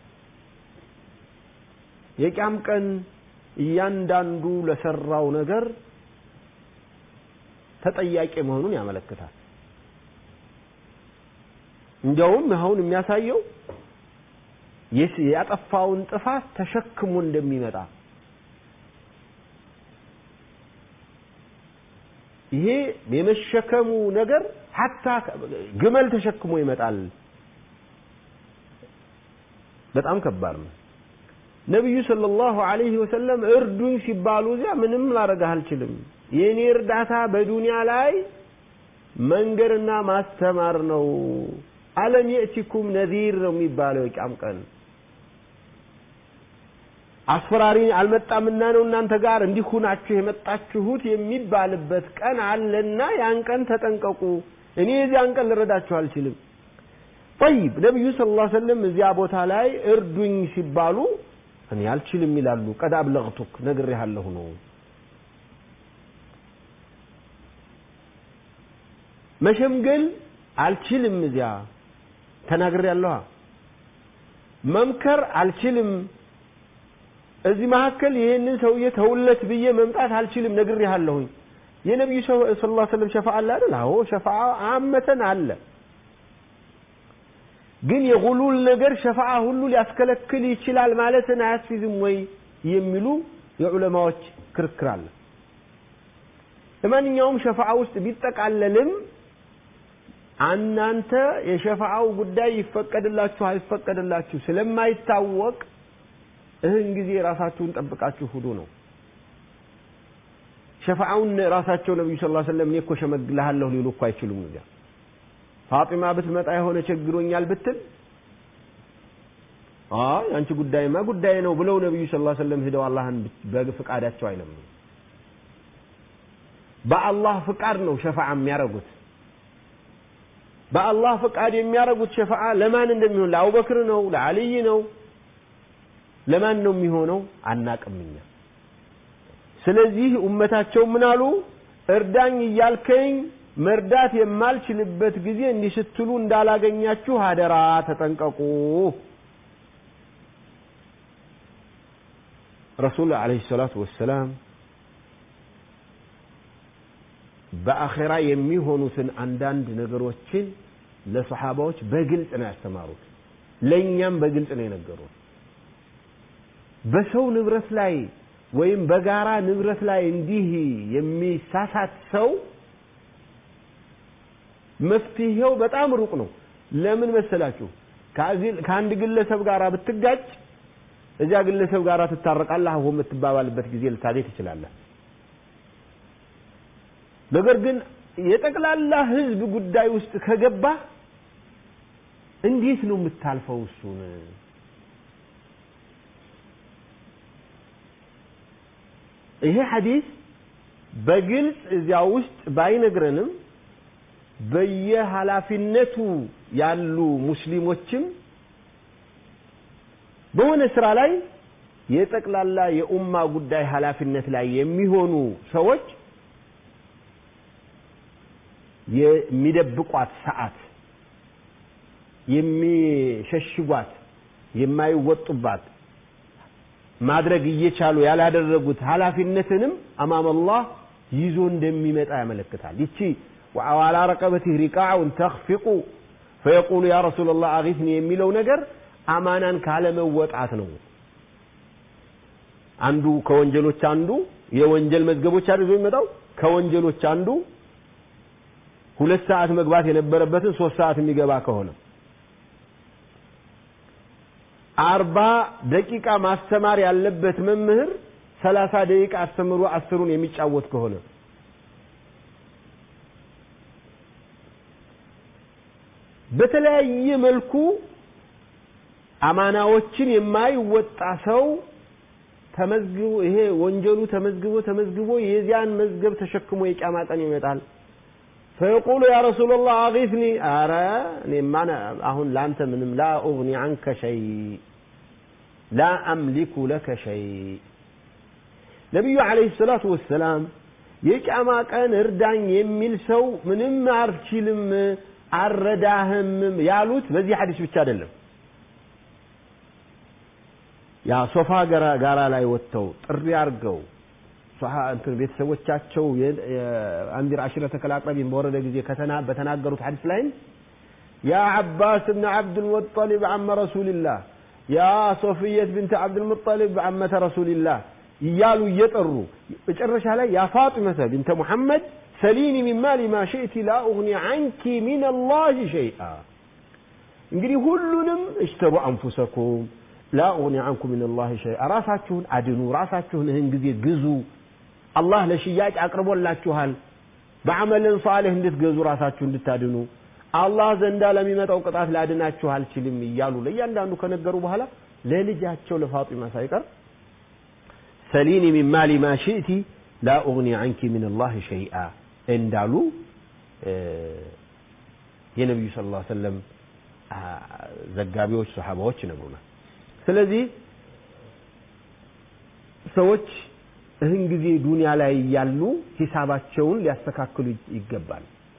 የቂያም ቀን እያንዳንዱ ለሰራው ነገር ተጠያቂ መሆኑን ያመለክታል እንዲያውም አሁን የሚያሳየው ያጠፋውን ጥፋት ተሸክሞ እንደሚመጣ ይሄ የመሸከሙ ነገር ሀታ ግመል ተሸክሞ ይመጣል በጣም ከባድ ነው ነቢዩ ሰለላሁ ዐለይሂ ወሰለም እርዱኝ ሲባሉ እዚያ ምንም ላረጋህ አልችልም የእኔ እርዳታ በዱንያ ላይ መንገርና ማስተማር ነው አለም የእቲኩም ነዚር ነው የሚባለው የቂያም ቀን አስፈራሪ አልመጣምና ነው እናንተ ጋር እንዲሁ ናችሁ የመጣችሁት የሚባልበት ቀን አለና ያን ቀን ተጠንቀቁ እኔ የዚያን ቀን ልረዳችሁ አልችልም ጠይብ ነቢዩ ስለ ላ ሰለም እዚያ ቦታ ላይ እርዱኝ ሲባሉ እኔ አልችልም ይላሉ ቀድ አብለግቱክ ነግሬሃለሁ ነው መሸምገል አልችልም እዚያ ተናግሬያለሁ መምከር አልችልም እዚህ መካከል ይህንን ሰውዬ ተውለት ብዬ መምጣት አልችልም ነግሬሃለሁኝ የነቢዩ ስ ላ ስለም ሸፋ አለ አይደል አዎ ሸፋ አመተን አለ ግን የጉሉል ነገር ሸፋዓ ሁሉ ሊያስከለክል ይችላል ማለትን አያስፊዝም ወይ የሚሉ የዑለማዎች ክርክር አለ ለማንኛውም ሸፋዓ ውስጥ ቢጠቃለልም እናንተ የሸፋዓው ጉዳይ ይፈቀድላችሁ አይፈቀድላችሁ ስለማይታወቅ እህን ጊዜ ራሳችሁን ጠብቃችሁ ሁዱ ነው ሸፋዓውን ራሳቸው ነቢዩ ስ ሰለም እኔ እኮ ሸመግልሃለሁ ሊሉ እኮ አይችሉም እዚያ ፋጢማ ብትመጣ የሆነ ቸግሮኛል ብትል አይ አንቺ ጉዳይማ ጉዳይ ነው ብለው ነቢዩ ስ ሰለም ሂደው አላህን በፍቃዳቸው አይለምኑ በአላህ ፍቃድ ነው ሸፋዓ የሚያደርጉት በአላህ ፍቃድ የሚያደርጉት ሸፋዓ ለማን እንደሚሆን ለአቡበክር ነው ለአልይ ነው ለማን ነው የሚሆነው አናቅምኛ ስለዚህ ኡመታቸው ምን አሉ እርዳኝ እያልከኝ መርዳት የማልችልበት ጊዜ እንዲህ ስትሉ እንዳላገኛችሁ አደራ ተጠንቀቁ ረሱል ዓለይሂ ሰላቱ ወሰላም በአኼራ የሚሆኑትን አንዳንድ ነገሮችን ለሰሓባዎች በግልጽ ነው ያስተማሩት። ለእኛም በግልጽ ነው የነገሩት። በሰው ንብረት ላይ ወይም በጋራ ንብረት ላይ እንዲህ የሚሳሳት ሰው መፍትሄው በጣም ሩቅ ነው። ለምን መሰላችሁ? ከአንድ ግለሰብ ጋር ብትጋጭ እዚያ ግለሰብ ጋር ትታረቃለህ፣ አሁን የምትባባልበት ጊዜ ልታገኝ ትችላለህ። ነገር ግን የጠቅላላ ህዝብ ጉዳይ ውስጥ ከገባ እንዴት ነው የምታልፈው እሱን? ይሄ ሐዲስ በግልጽ እዚያ ውስጥ ባይነግረንም በየኃላፊነቱ ያሉ ሙስሊሞችም በሆነ ስራ ላይ የጠቅላላ የኡማ ጉዳይ ኃላፊነት ላይ የሚሆኑ ሰዎች የሚደብቋት ሰዓት የሚሸሽጓት የማይወጡባት ማድረግ እየቻሉ ያላደረጉት ኃላፊነትንም አማም አላህ ይዞ እንደሚመጣ ያመለክታል። ይቺ ወዓላ ረቀበቲህ ሪቃዑን ተኽፊቁ ፈየቁሉ ያ ረሱለላህ አጊስኒ የሚለው ነገር አማናን ካለመወጣት ነው። አንዱ ከወንጀሎች አንዱ የወንጀል መዝገቦች አድርጎ የሚመጣው ከወንጀሎች አንዱ ሁለት ሰዓት መግባት የነበረበትን ሶስት ሰዓት የሚገባ ከሆነ አርባ ደቂቃ ማስተማር ያለበት መምህር ሰላሳ ደቂቃ አስተምሮ አስሩን የሚጫወት ከሆነ በተለያየ መልኩ አማናዎችን የማይወጣ ሰው ተመዝግቦ ይሄ ወንጀሉ ተመዝግቦ ተመዝግቦ የዚያን መዝገብ ተሸክሞ የቂያማ ቀን ይመጣል። ፈየቁሉ ያ ረሱላላህ አጊስኒ፣ አረ እኔማ አሁን ለአንተ ምንም ላ ኡግኒ አንከ ሸይ ላ አምሊኩ ለከ ሸይ። ነቢዩ ዓለይሂ ሰላቱ ወሰላም የቂያማ ቀን እርዳኝ የሚል ሰው ምንም አልችልም አልረዳህም ያሉት በዚህ ሐዲስ ብቻ አይደለም። ያ ሶፋ ጋራ ላይ ወጥተው ጥሪ አድርገው እንትን ቤተሰቦቻቸው አንዲር አሽረተ ከልአቅረቢን በወረደ ጊዜ በተናገሩት ሐዲስ ላይም ያ ዓባስ ብን ዓብድልሙጠሊብ ዓመ ረሱልላህ ያ ሶፍየት ብንት ዓብድልሙጠሊብ ዓመተ ረሱልላህ እያሉ እየጠሩ መጨረሻ ላይ ያ ፋጢመተ ቢንተ ሙሐመድ ሰሊኒ ሚን ማሊ ማ ሽእቲ ላ ኡግኒ አንኪ ሚን አላህ ሸይአ እንግዲህ ሁሉንም እሽተሩ አንፉሰኩም ላ ኡግኒ አንኩም ሚን አላህ ሸይአ ራሳችሁን አድኑ ራሳችሁን ይህን ጊዜ ግዙ አላህ ለሽያጭ አቅርቦላችኋል በአመልን ሷሌህ እንድትገዙ ራሳችሁ እንድታድኑ አላህ ዘንዳ ለሚመጣው ቅጣት ላድናችሁ አልችልም እያሉ ለእያንዳንዱ ከነገሩ በኋላ ለልጃቸው ለፋጢማ ሳይቀር ሰሊኒ ሚን ማሊ ማ ሽእቲ ላ ኡግኒ አንኪ ሚን አላህ ሸይአ እንዳሉ የነቢዩ ስ ላ ሰለም ዘጋቢዎች ሰሓባዎች ይነግሩናል ስለዚህ ሰዎች እህን ጊዜ ዱንያ ላይ ያሉ ሂሳባቸውን ሊያስተካክሉ ይገባል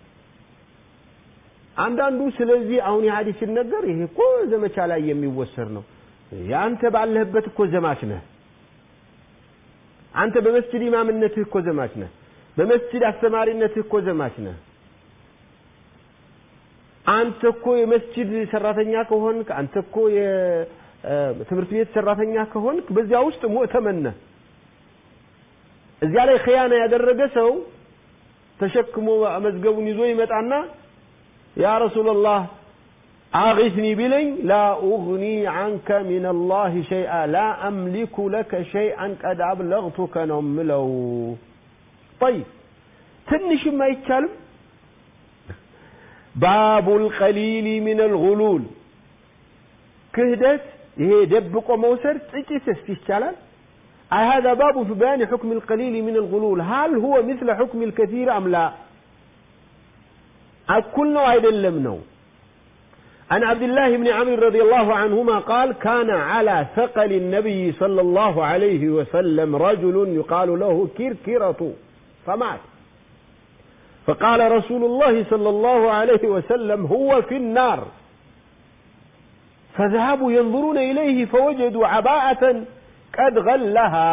አንዳንዱ ስለዚህ አሁን የሀዲስ ሲነገር ይሄ እኮ ዘመቻ ላይ የሚወሰድ ነው የአንተ ባለህበት እኮ ዘማች ነህ አንተ በመስጅድ ኢማምነትህ እኮ ዘማች ነህ በመስጅድ አስተማሪነትህ እኮ ዘማች ነህ አንተ እኮ የመስጅድ ሰራተኛ ከሆንክ አንተ እኮ የትምህርት ቤት ሰራተኛ ከሆንክ በዚያ ውስጥ ሙእተመን ነህ እዚያ ላይ ኸያና ያደረገ ሰው ተሸክሞ መዝገቡን ይዞ ይመጣና ያ ረሱላላህ አጊስኒ ቢለኝ ላ ኡግኒ አንከ ሚን አላህ ሸይአ ላ አምሊኩ ለከ ሸይአን ቀድ አብለግቱከ ነው ምለው ጠይብ ትንሽም አይቻልም ባቡ ልቀሊል ምን አልጉሉል ክህደት ይሄ ደብቆ መውሰድ ጥቂትስ ይቻላል أي هذا باب في بيان حكم القليل من الغلول هل هو مثل حكم الكثير أم لا أكل نوع لم نو عن عبد الله بن عمرو رضي الله عنهما قال كان على ثقل النبي صلى الله عليه وسلم رجل يقال له كركرة فمات فقال رسول الله صلى الله عليه وسلم هو في النار فذهبوا ينظرون إليه فوجدوا عباءة قد غلها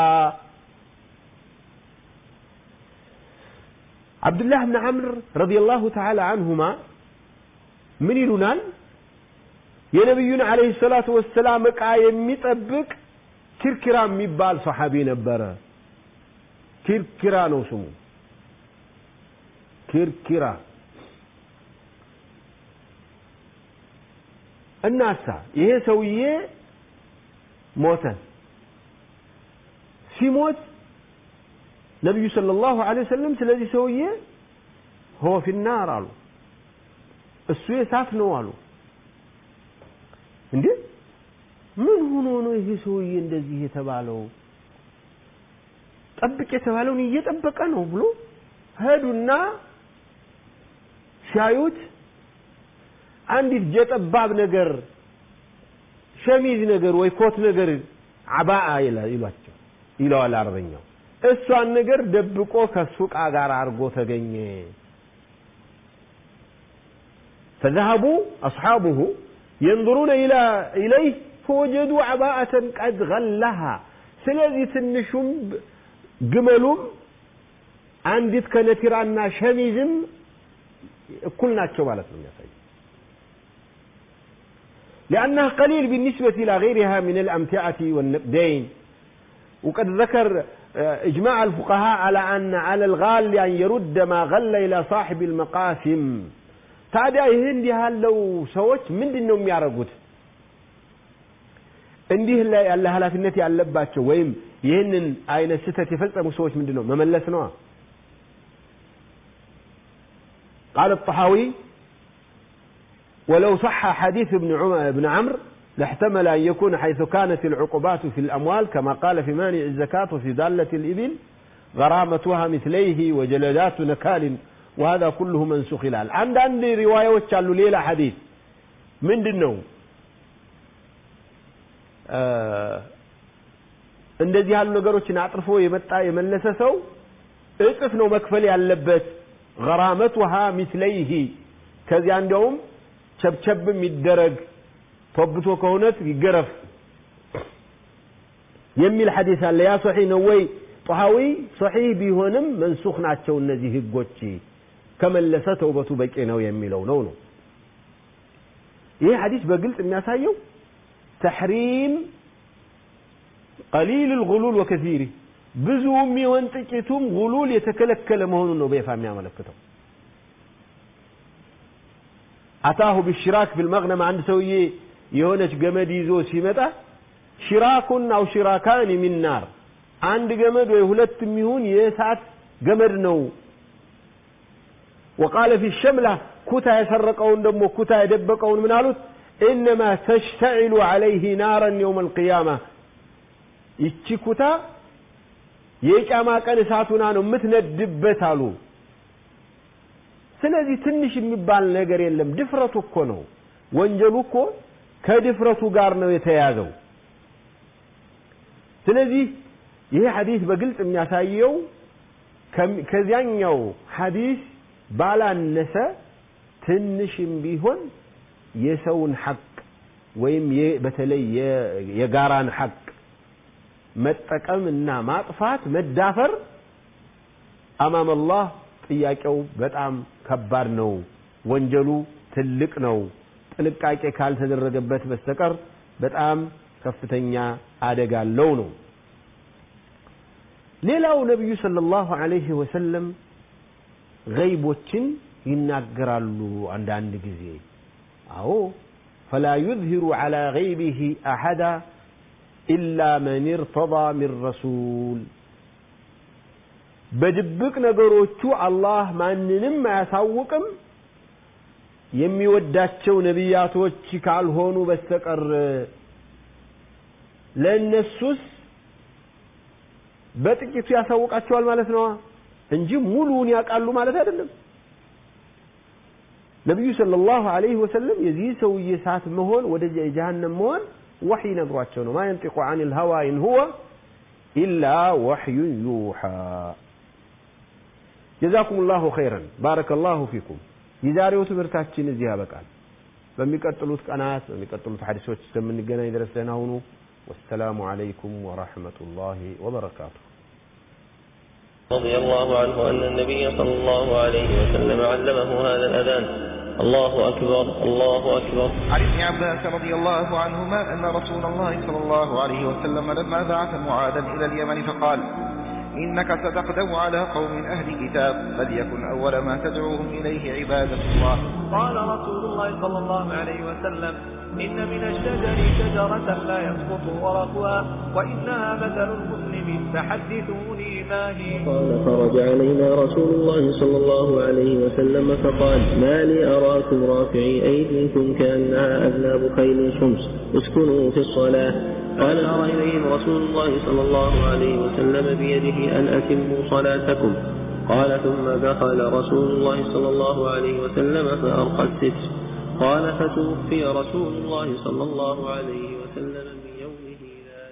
عبد الله بن عمرو رضي الله تعالى عنهما من يلونال የነቢዩን አለይሂ ሰላቱ ወሰላም ዕቃ የሚጠብቅ ኪርኪራ የሚባል ሰሓቢ ነበረ። ኪርኪራ ነው ስሙ። ኪርኪራ እናሳ ይሄ ሰውዬ ሞተ። ሲሞት ነቢዩ ሰለላሁ ዐለይሂ ወሰለም ስለዚህ ሰውዬ ሆ ፊናር አሉ። እሱ የእሳት ነው አሉ። እንዴ ምን ሆኖ ነው ይሄ ሰውዬ እንደዚህ የተባለው? ጠብቅ የተባለውን እየጠበቀ ነው ብሎ ሄዱና ሲያዩት አንዲት ጀጠባብ ነገር ሸሚዝ ነገር ወይ ኮት ነገር አባአ ይሏቸው ይለዋል አረበኛው። እሷን ነገር ደብቆ ከሱ ዕቃ ጋር አድርጎ ተገኘ። فذهبوا أصحابه ينظرون إلى إليه فوجدوا عباءة قد غلها ስለዚህ ትንሹም ግመሉም አንዲት ከነቲራና ሸሚዝም እኩል ናቸው ማለት ነው የሚያሳይ لأنها قليل بالنسبة إلى غيرها من الأمتعة والنقدين وقد ذكر إجماع الفقهاء على أن على الغال أن يرد ما غل إلى صاحب المقاسم ታዲያ ይህ እንዲህ ያለው ሰዎች ምንድን ነው የሚያደርጉት? እንዲህ ላይ ያለ ኃላፊነት ያለባቸው ወይም ይህንን አይነት ስህተት የፈጸሙ ሰዎች ምንድን ነው መመለስ ነዋ። قال الطحاوي ولو صح حديث ابن ابن عمرو لاحتمل أن يكون حيث كانت العقوبات في الأموال كما قال في مانع الزكاة وفي دالة الإبل غرامتها مثليه وجلدات نكال وهذا كله منسوخ ይላል አንዳንድ ሪዋያዎች አሉ ሌላ ሐዲስ ምንድን ነው እንደዚህ ያሉ ነገሮችን አጥርፎ የመጣ የመለሰ ሰው እጥፍ ነው መክፈል ያለበት ገራመቱሃ ሚስለይህ ከዚያ እንዲያውም ቸብቸብም ይደረግ ተብቶ ከሆነት ይገረፍ የሚል ሐዲስ አለ ያ ሶሒህ ነው ወይ ጦሃዊ ሶሒህ ቢሆንም መንሱኽ ናቸው እነዚህ ህጎች ከመለሰ ተውበቱ በቂ ነው የሚለው ነው ነው ይህ ሐዲስ በግልጽ የሚያሳየው ተሕሪም ቀሊል ልጉሉል ወከሲሪ ብዙም ይሆን ጥቂቱም ጉሉል የተከለከለ መሆኑን ነው በይፋ የሚያመለክተው አታሁ ቢሽራክ ፊልመግነም አንድ ሰውዬ የሆነች ገመድ ይዞ ሲመጣ ሽራኩን አው ሽራካን ሚን ናር አንድ ገመድ ወይ ሁለት የሚሆን የእሳት ገመድ ነው وقال في الشملة كتا يسرقون دمو كتا يدبقون من قالوا إنما تشتعل عليه نارا يوم القيامة ይቺ ኩታ የቂያማ ቀን እሳቱና ነው የምትነድበት አሉ ስለዚህ ትንሽ የሚባል ነገር የለም ድፍረቱ እኮ ነው ወንጀሉ እኮ ከድፍረቱ ጋር ነው የተያዘው ስለዚህ ይሄ ሐዲስ በግልጽ የሚያሳየው ከዚያኛው ሐዲስ ባላነሰ ትንሽም ቢሆን የሰውን ሐቅ ወይም በተለይ የጋራን ሐቅ መጠቀም እና ማጥፋት መዳፈር አማም አላህ ጥያቄው በጣም ከባድ ነው ወንጀሉ ትልቅ ነው ጥንቃቄ ካልተደረገበት በስተቀር በጣም ከፍተኛ አደጋ አለው ነው ሌላው ነቢዩ ሰለላሁ ዐለይሂ ወሰለም ገይቦችን ይናገራሉ አንዳንድ ጊዜ አዎ ፈላ ዩዝሂሩ ዐላ ገይቢሂ አሐዳ ኢላ መን እርተዳ ሚን ረሱል በድብቅ ነገሮቹ አላህ ማንንም አያሳውቅም የሚወዳቸው ነቢያቶች ካልሆኑ በስተቀር ለእነሱስ በጥቂቱ ያሳውቃቸዋል ማለት ነው እንጂ ሙሉውን ያውቃሉ ማለት አይደለም ነቢዩ ሰለላሁ ዐለይሂ ወሰለም የዚህ ሰውዬ እሳት መሆን ወደዚያ የጀሃነም መሆን ወሕይ ነግሯቸው ነው ማ የንጢቁ ዐን ልሀዋ ኢን ሁወ ኢላ ወሕዩን ዩሓ ጀዛኩም ላሁ ኸይረን ባረከ ላሁ ፊኩም የዛሬው ትምህርታችን እዚህ ያበቃል በሚቀጥሉት ቀናት በሚቀጥሉት ሐዲሶች እስከምንገናኝ ድረስ ደህና ሁኑ والسلام عليكم ورحمة الله وبركاته رضي الله عنه أن النبي صلى الله عليه وسلم علمه هذا الأذان الله أكبر الله أكبر عن ابن عباس رضي الله عنهما أن رسول الله صلى الله عليه وسلم لما بعث معاذا إلى اليمن فقال إنك ستقدم على قوم أهل كتاب فليكن أول ما تدعوهم إليه عبادة الله قال رسول الله صلى الله عليه وسلم إن من الشجر شجرة لا يسقط ورقها وإنها مثل المسلم فحدثوني ما هي قال خرج علينا رسول الله صلى الله عليه وسلم فقال ما لي أراكم رافعي أيديكم كأنها أذناب خيل شمس اسكنوا في الصلاة قال أرى إليهم رسول الله صلى الله عليه وسلم بيده أن أتموا صلاتكم قال ثم دخل رسول الله صلى الله عليه وسلم فأرقى الستر قال فتوفي رسول الله صلى الله عليه وسلم